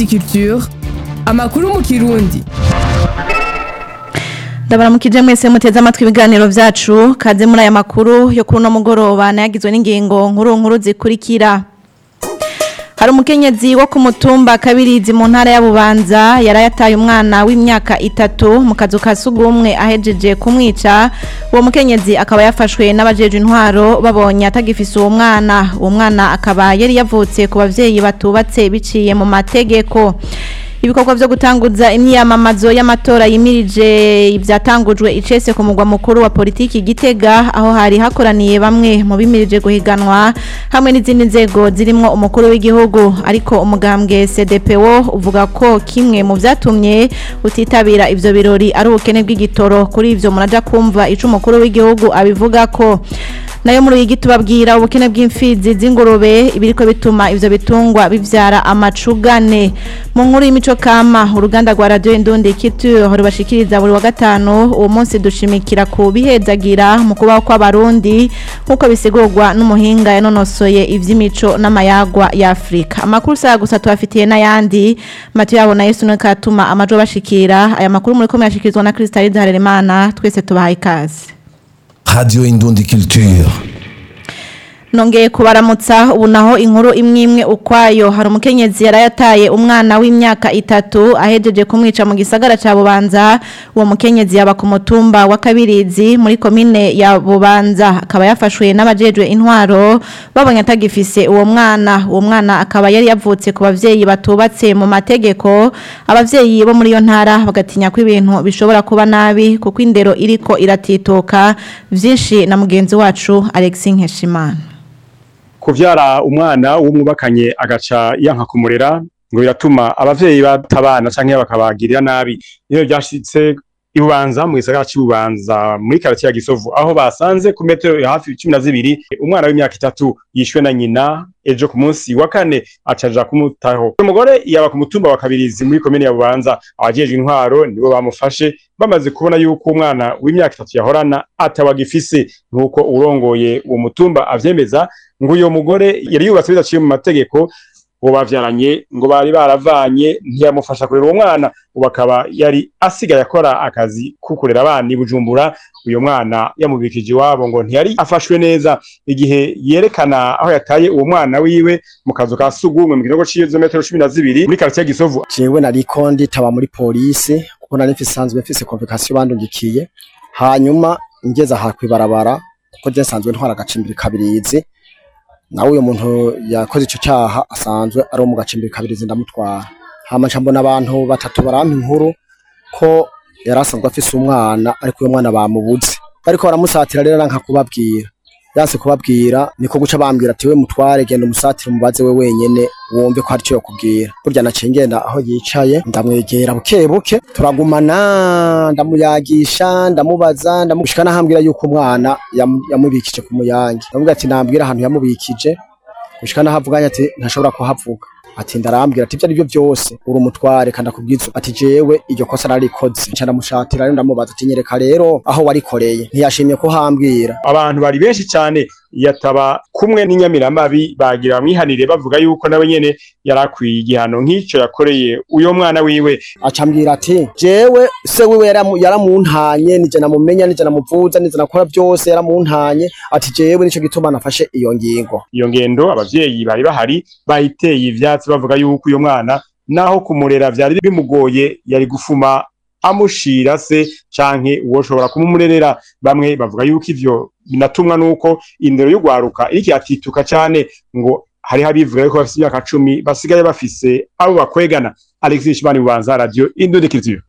Indundi Culture amakuru mu kirundi ndabaramukije mwese muteze amatwi ibiganiro vyacu kaze muri aya makuru yo kuri uno mugoroba nayagizwe n'ingingo nkuru nkuru zikurikira hari umukenyezi wo ku mutumba kabirizi mu ntara ya Bubanza yarayataye umwana w'imyaka itatu mu kazu ka sugumwe ahejeje kumwica uwo mukenyezi akaba yafashwe n'abajeje intwaro babonye atagifise uwo mwana uwo mwana akaba yari yavutse ku bavyeyi batubatse biciye mu mategeko ibikorwa vyo gutanguza imyiyamamazo y'amatora yimirije ivyatangujwe icese ku mugwa mukuru wa politiki Gitega aho hari hakoraniye bamwe mu bimirije guhiganwa hamwe n'izindi nzego zirimwo umukuru w'igihugu ariko umugambwe CDPO uvuga ko kimwe mu vyatumye utitabira ivyo birori ari ubukene bw'igitoro kuri ivyo muraja kumva ico umukuru w'igihugu abivuga ko nayo muri iyi tubabwira ubukene bw'imfizi z'ingurube ibiriko bituma ivyo bitungwa bivyara amacugane mu nkuru y'imico kama uruganda rwa radio Indundi Culture rubashikiriza buri wa gatanu uwo munsi dushimikira ku bihezagira mu kubaho kw'abarundi nk'uko bisigurwa n'umuhinga yanonosoye ivy'imico n'amayagwa ya Afrika amakuru saa gusa tubafitiye n'ayandi Mathieu yabo na Yesu katuma amajo bashikira aya makuru muri ko muyashikirizwa na Kristalide Harerimana twese tubahaye ikaze Radio Indundi Culture. Nongeye kubaramutsa ubu naho inkuru imwe imwe ukwayo hari umukenyezi yarayataye umwana w'imyaka itatu ahejeje kumwica mu gisagara ca Bubanza uwo mukenyezi yaba ku mutumba wa Kabirizi muri komine ya Bubanza akaba yafashwe n'abajejwe intwaro babonye atagifise uwo mwana uwo mwana akaba yari yavutse ku bavyeyi batubatse mu mategeko abavyeyi bo muri iyo ntara bagatinya ko ibintu bishobora kuba nabi kuko indero iriko iratitoka vyinshi na mugenzi wacu Alexis Nkeshimana kuvyara umwana w'umwubakanye agaca yanka kumurera ngo biratuma abavyeyi batabana canke bakabagirira nabi iyo byashitse ibubanza mu gisagara cy'ububanza muri karate ya Gisovu aho basanze ku metero hafi 12 umwana w'imyaka itatu yishwe na nyina ejo ku munsi wa kane acaja kumutaho umugore yaba ku mutumba wa kabirizi muri komine ya Bubanza abajejwe intwaro nibo bamufashe bamaze kubona yuko umwana w'imyaka itatu yahorana atawagifise nkuko urongoye uwo mutumba avyemeza ngo uyo mugore yari yubatse bidaciye mu mategeko uwo bavyaranye ngo bari baravanye ntiyamufasha kurera uwo mwana ubu akaba yari asigaye akora akazi ko kurera abana i Bujumbura uyo mwana yamubikije iwabo ngo ntiyari afashwe neza igihe yerekana aho yataye uwo mwana wiwe mu kazu ka sugumwe mu kinogo c'izo metero cumi na zibiri muri quartier Gisovu jewe nariko nditaba muri polisi kuko nari mfise sanzwe mfise convocation bandungikiye hanyuma ngeze aha kwibarabara kuko je nsanzwe ntwara agacimbiri kabirizi nawe uyo muntu yakoze ico cyaha asanzwe ari mu gacimbiri kabirizi ndamutwara hama mbona abantu batatu barampa inkuru ko yarasanzwe afise umwana ariko uyo mwana bamubuze bariko baramusatira rero nanka kubabwira yanse kubabwira niko guca bambwira ati we mutware genda umusatire umubaze we wenyene wumve ko hari icyo yakubwira burya naciye ngenda aho yicaye ndamwegera buke buke turagumana ndamuyagisha ndamubaza ndamushika nahambwira yuko umwana yam- yamubikije ku muyange ndamubwira ati nambwira ahantu yamubikije gushika nahavuganye ati ntashobora kuhavuga ati ndarambwira ati ibyo ari byo byose uri umutware kandi akubwiza ati jewe iryo kosa nararikoze nca ndamushatira rero ndamubaza ati nyereka rero aho warikoreye ntiyashimye ko hambwira abantu bari benshi cyane yataba kumwe n'inyamiramabi bagira bamwihanire bavuga yuko nawe nyene yarakwiye igihano nk'ico yakoreye uyo mwana wiwe acambwira ati jewe se wiwe yaramu- yaramuntanye nije namumenya nije namuvuza nije nakora byose yaramuntanye ati jewe nico gituma nafashe iyo ngingo iyo ngendo abavyeyi bari bahari bayiteye ivyatsi bavuga yuko uyo mwana naho kumurera vyari bimugoye yari gufuma amushira se canke uwoshobora kumumurerera bamwe bavuga yuko ivyo binatumwa nuko indero y'ugwaruka iriko iratituka cane ngo hariho abivuga yuko bafise imyaka cumi basigaye bafise abo bakwegana alexis shimani bubanza radio indodikizio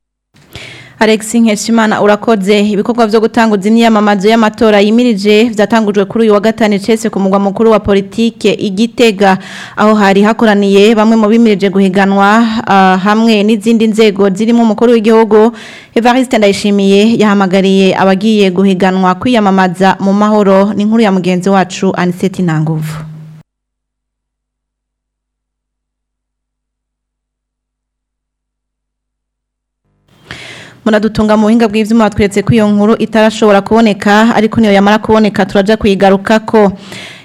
Alex Nkeshimana urakoze ibikorwa vyo gutanguza imyamamazo y'amatora yimirije vyatangujwe kuri uyu wa gatanu cese ku mugwa mukuru wa politike igitega aho hari hakoraniye bamwe mu bimirije guhiganwa ah, hamwe n'izindi nzego zirimo umukuru w'igihugu Evariste Ndayishimiye yahamagariye abagiye guhiganwa kwiyamamaza mu mahoro n'inkuru ya mugenzi wacu Aniseti Nanguvu Munadutunga mu buhinga bw'ivyuma batweretse ko iyo nkuru itarashobora kuboneka ariko niyo yamara kuboneka turaja kuyigarukako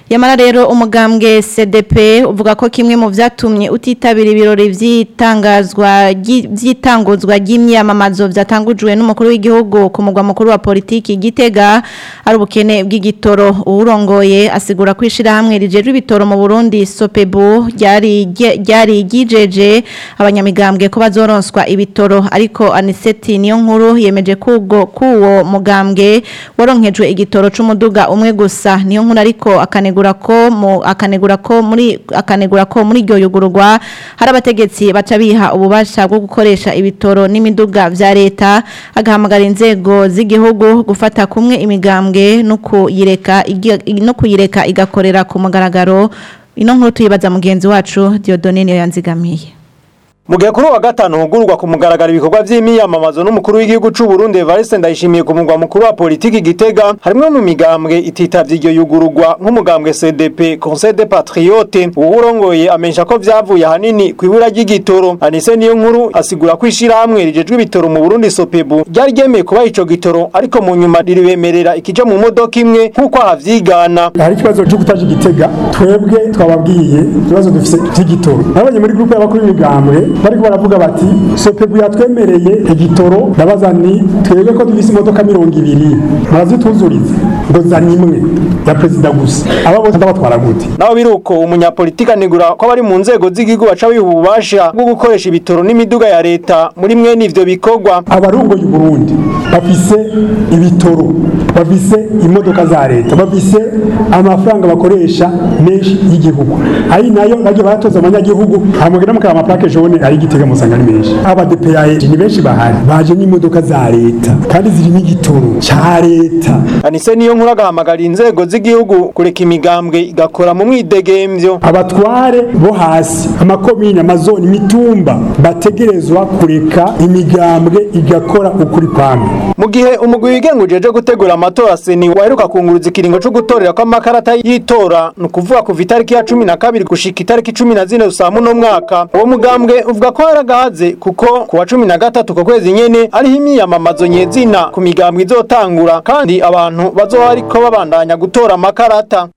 Yamara rero umugambwe CDP uvuga ko kimwe mu vyatumye utitabira ibirori vyitangazwa vyitanguzwa ry'imyamamazo vyatangujwe n'umukuru w'igihugu ku mugwa mukuru wa politiki Gitega ari ubukene bw'igitoro urongoye asigura kwishira hamwe rijejwe ibitoro mu Burundi Sopebu ryari ryari gijeje abanyamigambwe ko bazoronswa ibitoro ariko Aniseti niyo nkuru yemeje kugo kuwo mugambwe waronkejwe igitoro c'umuduga umwe gusa niyo nkuru ariko akane akanegura ko mu akanegura ko muri akanegura ko muri ryo yugururwa hari abategetsi baca biha ububasha bwo gukoresha ibitoro n'imiduga vya leta agahamagara inzego z'igihugu gufata kumwe imigambwe no kuyireka no kuyireka igakorera ku mugaragaro ino nkuru tuyibaza mugenzi wacu Diodone niyo yanzigamiye Mugihe kuri wa gatanu hugurwa ku mugaragaro ibikorwa vy'imiyamamazo n'umukuru w'igihugu c'u Burundi Evariste Ndayishimiye ku mugwa mukuru wa politiki Gitega harimwe mu migambwe ititavye iryo yugururwa nk'umugambwe CDP Conseil des Patriotes uwurongoye amenyesha ko vyavuye hanini kwibura ry'igitoro Anise niyo nkuru asigura ko ishira hamwe rijejwe ibitoro mu Burundi Sopebu ryari ryemeye kuba ico gitoro ariko mu nyuma riribemerera ikija mu modoka imwe nk'uko ahavyigana hari ikibazo cyo kutaje Gitega twebwe twababwiye ikibazo dufise cy'igitoro nabonye muri groupe y'abakuru b'imigambwe bariko baravuga bati sopebu yatwemereye igitoro ndabaza ni twebwe ko dufise imodoka mirongo ibiri murazituzuriza ngo zana imwe ya perezida gusa aba bose ndabatwara gute naho biruko umunyapolitika anegura ko abari mu nzego z'igihugu baca biha ububasha bwo gukoresha ibitoro n'imiduga ya leta muri mwene ivyo bikorwa abarongoye uburundi bafise ibitoro bafise imodoka za leta bafise amafaranga bakoresha menshi y'igihugu ari nayo bagiye baratoza abanyagihugu hamugera mukaba amaplake jaune ari gitega musanga ari menshi abadepeyaye ni benshi bahari baje n'imodoka za leta kandi ziri n'igitoro ca leta anise niyo nkuru agahamagara inzego z'igihugu kureka imigambwe igakora mu mwidegemvyo abatware bo hasi amakomine amazoni imitumba bategerezwa kureka imigambwe igakora ukuri kwamwe mu gihe umugwi wigenga ujeje gutegura amatora seni waheruka kunguruza ikiringo co gutorera ko amakarata y'itora ni ukuvuga kuva itariki ya cumi na kabiri gushika itariki cumi na zine rusamu no mwaka uwo mugambwe uvuga ko yaragahaze kuko ku wa cumi na gatatu ko kwezi nyene ariho imyiyamamazo nyezina ku migambwe izotangura kandi abantu bazoba ariko babandanya gutora amakarata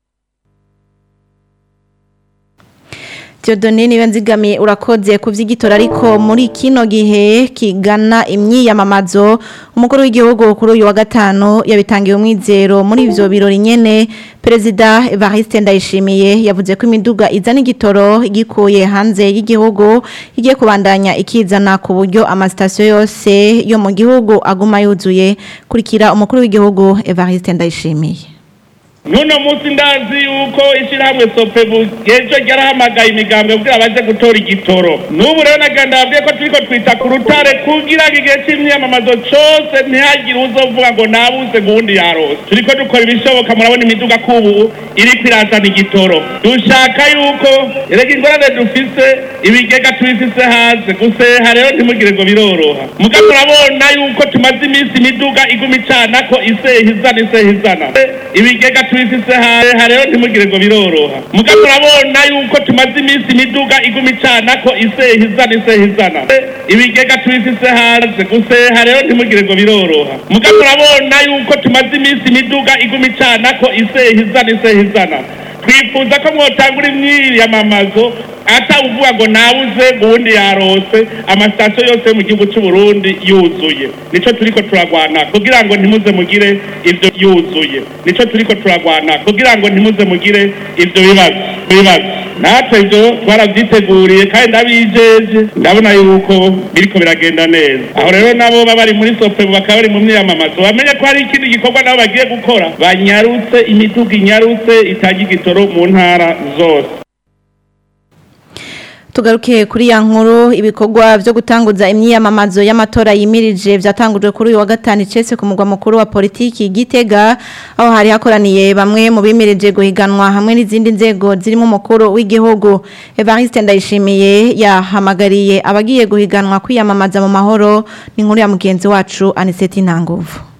Theodone niwe nzigamiye urakoze ku vy'igitora ariko muri kino gihe kigana imyiyamamazo umukuru w'igihugu kuri uyu wa gatanu yabitangiye umwizero muri ivyo birori nyene Perezida Evariste Ndayishimiye yavuze ko imiduga izana igitoro igikuye hanze y'igihugu igiye kubandanya ikizana ku buryo amasitasiyo yose yo mu gihugu aguma yuzuye kurikira umukuru w'igihugu Evariste Ndayishimiye Nuno musi ndazi yuko ishirahamwe Sopebu ejo ryarahamagaye imigambwe kugira baje gutora igitoro. N'ubu rero naganda babwiye ko turiko twita ku rutare kugira ngo igihe c'imyamamazo cose ntihagire uzovuga ngo nabuze guhundi yarose. Turiko dukora ibishoboka murabona imiduga kubu iriko irazana igitoro. Dushaka yuko erega ingorane dufise ibigega tubifise hanze guseha rero ntimugire ngo biroroha. Muga turabona yuko tumaze iminsi imiduga iguma icanako iseha izana iseha izana. Ibigega tubifise hanze rero ntimugire ngo biroroha muga turabona yuko tumaze iminsi imiduga iguma icanako iseha izana iseha izana ibigega tubifise hanze guseha rero ntimugire ngo biroroha muga turabona yuko tumaze iminsi imiduga iguma icanako iseha izana iseha izana twifuza ko mwotangura imyiyamamazo atawuvuga ngo nabuze ubundi yarose amasitasiyo yose yo mu gihugu cy'u Burundi yuzuye nico turiko turagwana kugira ngo ntimuze mugire ivyo yuzuye nico turiko turagwana kugira ngo ntimuze mugire ivyo bibazo bibazo natwe ivyo twaravyiteguriye kandi ndabijeje ndabona yuko biriko biragenda neza aho rero nabo baba bari muri sopebu bakaba bari mu myiyamamazo bamenye ko hari ikindi gikorwa nabo bagiye gukora banyarutse imiduga inyarutse itanga igitoro mu ntara zose Tugaruke kuri ya nkuru ibikorwa byo gutanguza imyiyamamazo y'amatora yimirije byatangujwe kuri uyu wa gatanu icese ku mugwa mukuru wa politiki Gitega aho hari hakoraniye bamwe mu bimirije guhiganwa hamwe n'izindi nzego zirimo umukuru w'igihugu Evariste Ndayishimiye yahamagariye abagiye guhiganwa kwiyamamaza mu mahoro ni nkuru ya mugenzi wacu Aniseti Ntanguvu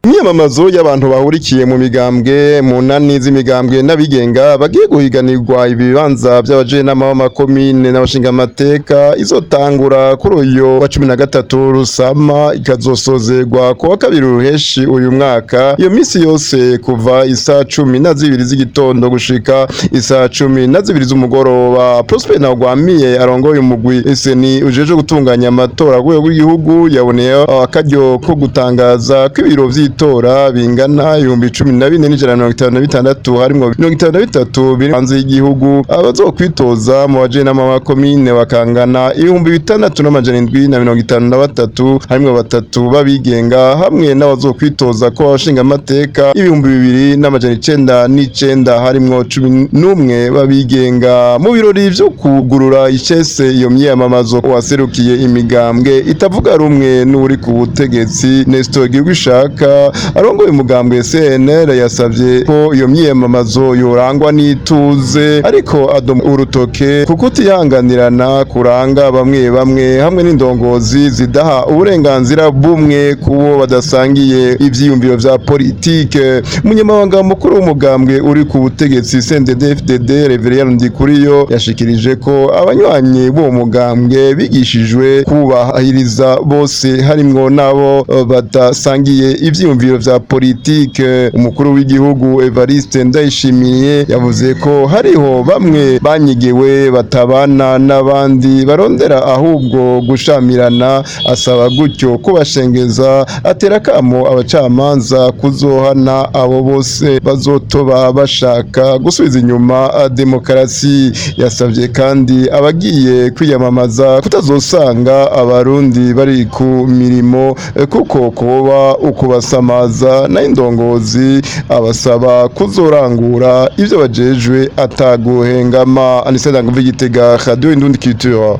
imyamamazo y'abantu bahurikiye mu migambwe mu nani z'imigambwe n'abigenga bagiye guhiganirwa ibibanza by'abajenama b'amakomine n'abashingamateka izotangura kuri uyu wa cumi na gatatu rusama ikazosozerwa ku wa kabiri ruheshi uyu mwaka iyo minsi yose kuva isa cumi na zibiri z'igitondo gushika isa cumi na zibiri z'umugoroba prosper ntagwamiye arongoye umugwi seni ujeje gutunganya amatora ku rwego rw'igihugu yaboneyeho akaryo ko gutangaza ko ibiro vy'itora bingana ibihumbi cumi na bine n'ijana na mirongo itanu na bitandatu harimwo mirongo itanu na bitatu biri hanze y'igihugu abazokwitoza mu bajenama b'amakomine bakangana ibihumbi bitandatu n'amajana indwi na mirongo itanu na batatu harimwo batatu b'abigenga hamwe n'abazokwitoza ko abashinga amateka ibihumbi bibiri n'amajana icenda n'icenda harimwo cumi n'umwe b'abigenga mu birori vyo kugurura icese iyo myiyamamazo waserukiye imigambwe itavuga rumwe n'uri ku butegetsi Nestor Girwishaka arongoye umugambwe CNL yasavye ko iyo myiyamamazo yorangwa n'ituze ariko adoma urutoke kuko utihanganirana kuranga bamwe bamwe hamwe n'indongozi zidaha uburenganzira bumwe kubo badasangiye ivyiyumviro vya politike umunyamabanga mukuru w'umugambwe uri ku butegetsi CNDD-FDD Reverien Ndikuriyo yashikirije ko abanywanyi b'uwo mugambwe bigishijwe kubahiriza bose harimwo nabo eh, badasangiye ivyiyumviro vya politike umukuru w'igihugu Evariste Ndayishimiye yavuze ko hariho bamwe banyigiwe batabana n'abandi barondera ahubwo gushamirana asaba gutyo kubashengeza atera kamo abacamanza kuzohana abo bose bazotoba bashaka gusubiza inyuma ah, demokarasi yasavye kandi abagiye kwiyamamaza kutazosanga abarundi bari ku mirimo eh, kuko kuba ukubasamaza na indongozi abasaba kuzorangura ivyo bajejwe ataguhengama aniseda nguvu igitega radio indundi culture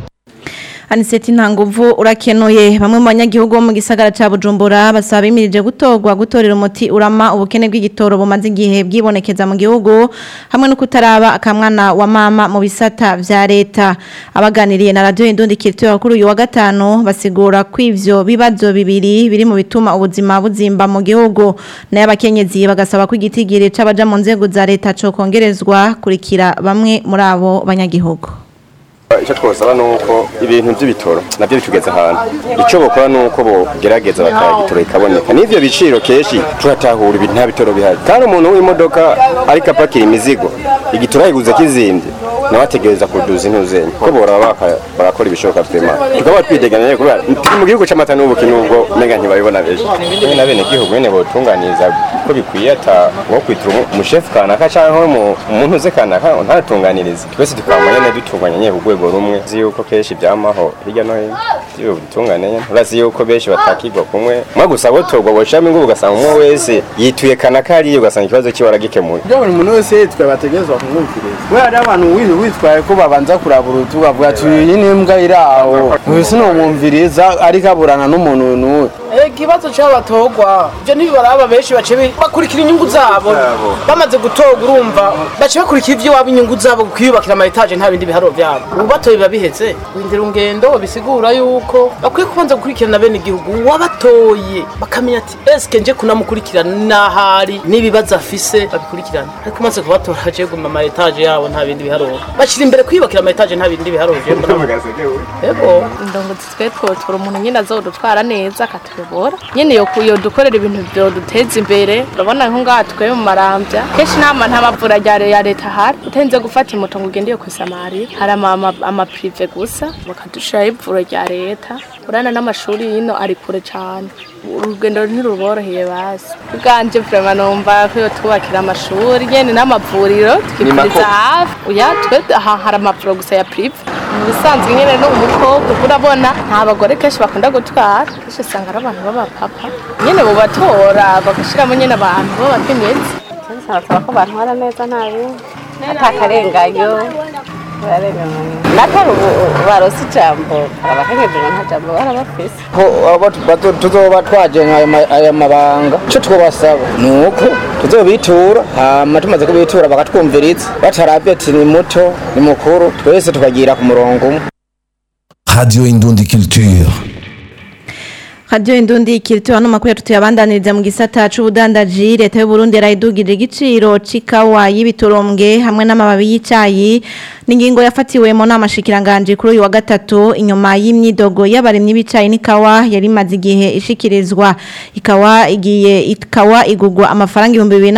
Aniseti ntanguvu urakenuye bamwe mu banyagihugu bo mu gisagara ca Bujumbura basaba imirije gutorwa gutorera umuti urama ubukene bw'igitoro bumaze igihe bwibonekeza mu gihugu hamwe no kutaraba akamwana wa mama mu bisata vya leta abaganiriye na radio Indundi Culture kuri uyu wa gatanu basigura ko ivyo bibazo bibiri biri mu bituma ubuzima buzimba mu gihugu nayo abakenyezi bagasaba ko igitigiri c'abaja mu nzego za leta co kongerezwa kurikira bamwe muri abo banyagihugu icyo twosaba ni uko ibintu by'ibitoro nabyo bitugeze ahantu icyo bakora ni uko bogerageza bakaya igitoro ikaboneka n'ivyo biciro kenshi turatahura ibintu nta bitoro bihari kandi umuntu w'imodoka ariko apakira imizigo igitoro ayiguze kizimbye nawe ategereza kuduza intuzenya ko boraba baka- barakora ibishoboka twema tukaba twideganije kubera turi mu gihugu c'amata n'ubuki nubwo menga ntibabibona benshi Bene na bene gihugu nyene botunganiza ko bikwiye ata wo kwitira umu- umushefu kanaka canke mu- umuntu uze kanaka ntatunganirize twese tukaba nyene dutunganya nyene ku rwego rumwe uzi yuko kenshi byamaho hirya no hino iyo bitungane nyene urazi yuko benshi batakirwa kumwe mwa gusa botorwa boshiramo ingubu ugasanga umwe wese yituye kanaka hariya ugasanga ikibazo kiwe aragikemuye ibyo buri muntu wese yitwaye bategerezwa kumwumviriza kubera hariho abantu wi- witwaye ko babanza kuraba urutu bavuga ati iyi ni imbwa iri aho uyu sinumwumviriza ariko aburana n'umuntu n'uwe ikibazo cy'abo batorwa ibyo ntibibaraba benshi bace bi- bakurikira inyungu zabo bamaze gutorwa urumva bace bakurikira ibyo waba inyungu zabo kwiyubakira ama etaje nta bindi biharuro byabo ubu batoye biba biheze windira ungendo bisigura yuko bakwiye kubanza gukurikirana bene igihugu uwabatoye bakamenya ati eske nje kunamukurikirana n'ahari n'ibibazo afise babikurikirana ariko umaze kubatora aje guma ama etaje yabo nta bindi biharuro bashyira imbere kwiyubakira ama etaje nta bindi biharuro je mbona Ego. ndongozi twe twotora umuntu nyine azodutwara neza akatuyobora nyine yo yo dukorera ibintu byoduteza imbere urabona nko ngaha twe mu marambya kenshi nama nta mavura rya ya leta ahari utenze gufata imoto ngo ugende yo kwisamari hari ama- ama- amaprive gusa bakadushiraho ivuro rya leta urana n'amashuri yino ari kure cyane urugendo ntiruboroheye basi ubwanje vrema numva ko yo twubakira amashuri nyene n'amavuriro tukivuriza hafi uya twe aha hari amavuriro gusa ya prive mu bisanzwe nyine no umukobwa urabona nta bagore kenshi bakunda gutwara kenshi usanga ari abantu b'abapapa nyine bubatora bagashyiramo nyine abantu b'abakenyezi nsaba ko bantwara neza nta bindi atakarenganyo natari ubu barose ijambo abakenyezi ngo nta jambo barabafise ko abo bazo- tuzoba twajenga ayo ma- ayo mabanga icyo twabasaba ni uko tuzobitura hama tumaze kubitura bakatwumviriza batarabye ati ni muto ni mukuru twese tukagira ku murongo umwe Radio Indundi Culture. Radio Indundi kirito hano makuru tuyabandaniriza mu gisata c'ubudandaji leta y'u Burundi yarayidugije igiciro c'ikawa y'ibiturombwe hamwe n'amababi y'icayi n'ingingo yafatiwe mu nama shikiranganje kuri uyu wa gatatu inyuma y'imyidogo y'abarimyi b'icayi n'ikawa yari maze igihe ishikirizwa ikawa igiye ikawa igugwa amafaranga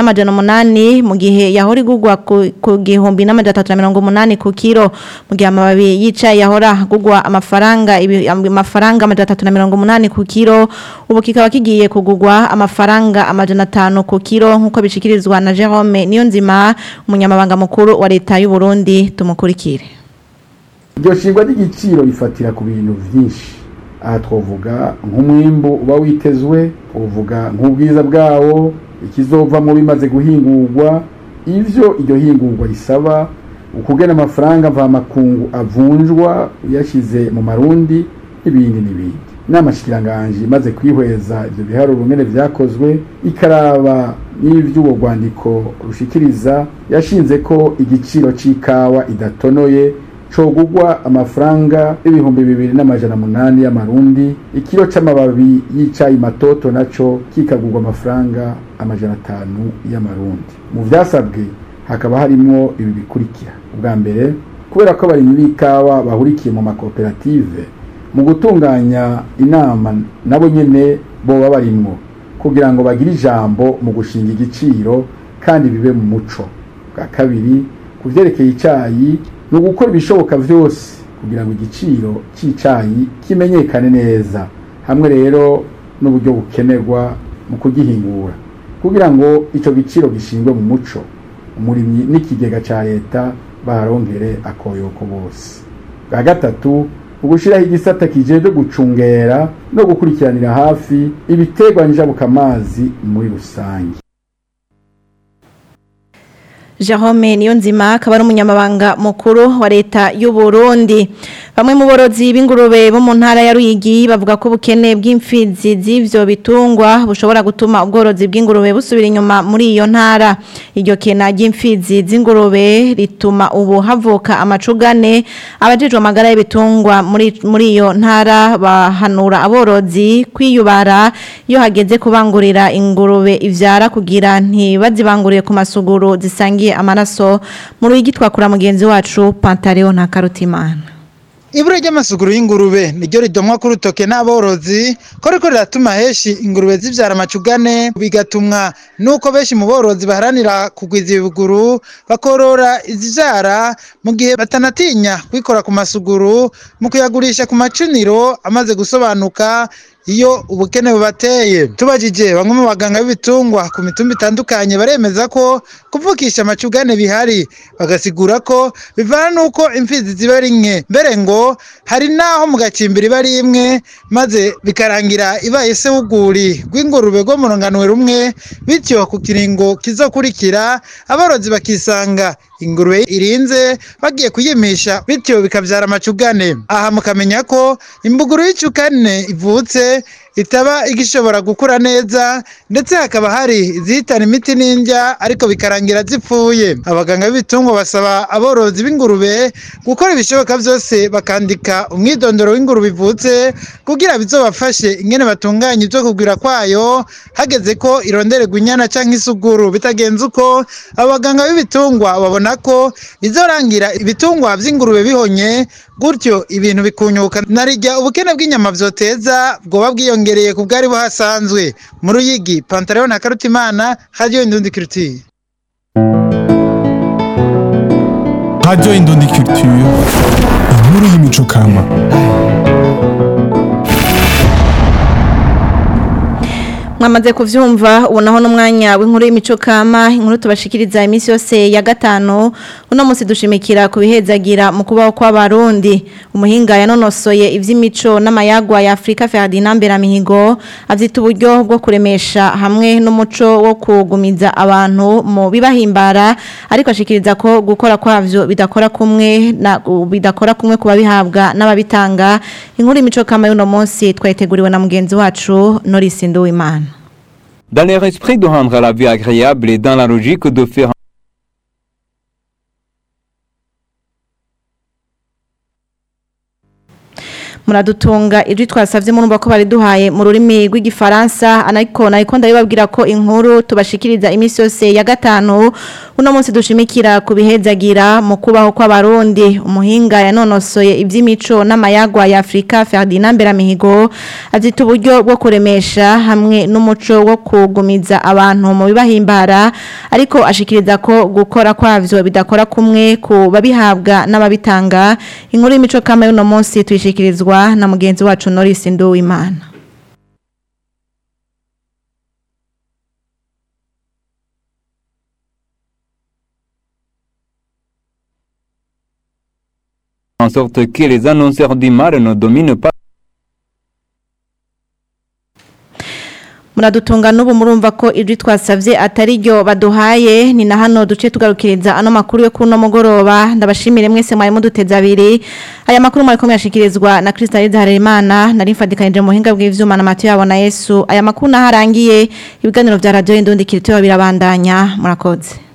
2800 mu gihe yahora igugwa ku ku gihumbi n'amajana 380 ku kilo mu gihe amababi y'icayi yahora gugwa amafaranga ibi- amafaranga amajana 380 ku kilo ubu kikaba kigiye kugugwa amafaranga amajana 5 ku kilo nkuko bishikirizwa na Jerome Niyonzima umunyamabanga mukuru wa leta y'u Burundi tumukurikire iryo shingwa ry'igiciro rifatira ku bintu byinshi aha twavuga nk'umwimbu uba witezwe twavuga nk'ubwiza bwawo ikizovamo bimaze guhingurwa ivyo iryo hingurwa risaba ukugena amafaranga mvamakungu avunjwa uyashyize mu marundi n'ibindi n'ibindi inama shikiranganje imaze kwihweza ivyo biharuro ngene vyakozwe ikaraba n'ivy'uwo rwandiko rushikiriza yashinze ko igiciro c'ikawa idatonoye cogugwa amafaranga ibihumbi bibiri n'amajana munani y'amarundi ikiro c'amababi y'icayi matoto naco kikagurwa amafaranga amajana atanu y'amarundi mu vyasabwe hakaba harimwo ibi bikurikira ubwa mbere kubera ko abarimyi b'ikawa bahurikiye mu makoperative mu gutunganya inama nabo nyene boba barimwo kugira ngo bagire ijambo mu gushinga igiciro kandi bibe mu muco bwa kabiri ku vyerekeye icayi ni ugukora ibishoboka vyose kugira ngo igiciro c'icayi kimenyekane neza hamwe rero n'uburyo bukenerwa mu kugihingura kugira ngo ico giciro gishingwe mu muco umurimyi n'ikigega ca leta baharonkere akoyoko bose bwa gatatu ugushiraho igisata kijejwe gucungera no gukurikiranira hafi ibiterwa njabukamazi muri rusange Jerome Niyonzima akaba ari umunyamabanga mukuru wa leta y'u Burundi bamwe mu borozi b'ingurube bo mu ntara ya Ruyigi bavuga ko ubukene bw'imfizi z'ivyo bitungwa bushobora gutuma ubworozi bw'ingurube busubira inyuma muri iyo ntara iryo kena ry'imfizi z'ingurube rituma ubu havuka amacugane abajejwe amagara y'ibitungwa muri muri iyo ntara bahanura aborozi kwiyubara iyo hageze kubangurira ingurube ivyara kugira ntibazibangurire ku masuguru zisangiye amaraso mu Ruyigi twakura mugenzi wacu Pantaleo na Karutimana Ibura ry'amasuguru y'ingurube niryo ridomwa ku rutoke n'aborozi ko riko riratuma heshi ingurube zivyara amacugane bigatumwa nuko benshi mu borozi baharanira kugwiza ibiguru bakorora izivyara mu gihe batanatinya kwikora ku masuguru mu kuyagurisha ku macuniro amaze gusobanuka iyo ubukene bubateye tubajije bamwe mu baganga b'ibitungwa ku mitumba itandukanye baremeza ko kuvukisha amacugane bihari bagasigura ko bivana n'uko imfizi ziba ari nke mbere ngo hari n'aho mu gacimbiri iba ari imwe maze bikarangira ibaye se w'uguri rw'ingurube rwo mu runganwe rumwe bityo ku kiringo kizokurikira aborozi bakisanga ingurube irinze bagiye kuyimisha bityo bikabyara amacugane aha mukamenya ko imbuguru y'icukane ivutse itaba igishobora gukura neza ndetse hakaba hari izihitana imiti n'indya ariko bikarangira zipfuye abaganga b'ibitungwa basaba aborozi b'ingurube gukora ibishoboka byose bakandika umwidondoro w'ingurube ivutse kugira bizobafashe ingene batunganya ibyo kugwira kwayo hageze ko irondererwa inyana cyangwa isuguru bitagenze uko abaganga b'ibitungwa babona ko bizorangira ibitungwa by'ingurube bihonye gutyo ibintu bikunyuka narijya ubukene bw'inyama vyoteza bwoba bwiyongereye ku bwari buhasanzwe mu ruyigi pantaleo na karutimana radio indundi culture Radio Indundi Culture, inkuru y'imico kama. mwamaze kuvyumva ubonaho n'umwanya w'inkuru y'imico kama inkuru tubashikiriza iminsi yose ya gatanu uno munsi dushimikira kubihezagira mu kubaho kw'abarundi umuhinga yanonosoye ivy'imico n'amayagwa ya Afrika Ferdinand Beramihigo avyita uburyo bwo kuremesha hamwe n'umuco wo kugumiza abantu mu bibahimbara ariko ashikiriza ko gukora kwavyo bidakora kumwe na bidakora kumwe kuba bihabwa n'ababitanga inkuru y'imico kama y'uno munsi twayiteguriwe na mugenzi wacu Norris Nduwimana Dans leur esprit de rendre la vie agréable et dans la logique de faire muradutunga ijwi twasavye murumva ko bari duhaye mu rurimi rw'igifaransa anariko nariko ndabibabwira ko inkuru tubashikiriza imisi yose ya gatanu uno munsi dushimikira kubihezagira mu kubaho kw'abarundi umuhinga yanonosoye ivy'imico n'amayagwa ya Afrika Ferdinand Beramihigo azita uburyo bwo kuremesha hamwe n'umuco wo kugumiza abantu mu bibahimbara ariko ashikiriza ko gukora kwavyo bidakora kumwe ku babihabwa n'ababitanga inkuru y'imico kama y'uno munsi tuyishikirizwa na mugenzi wacu Norris Nduwimana en sorte que les annonceurs du mal ne dominent pas muradutunga n'ubu murumva ko ijwi twasavye atari ryo baduhaye ni na hano duce tugarukiriza ano makuru yo kuno mugoroba ndabashimire mwese mwari muduteza abiri aya makuru mwari komeye ashikirizwa na Kristaliza Harerimana nari mfadikanije mu buhinga bw'ivyuma na Matiyo yabo na Yesu aya makuru naharangiye ibiganiro vya radio Indundi Kirito birabandanya murakoze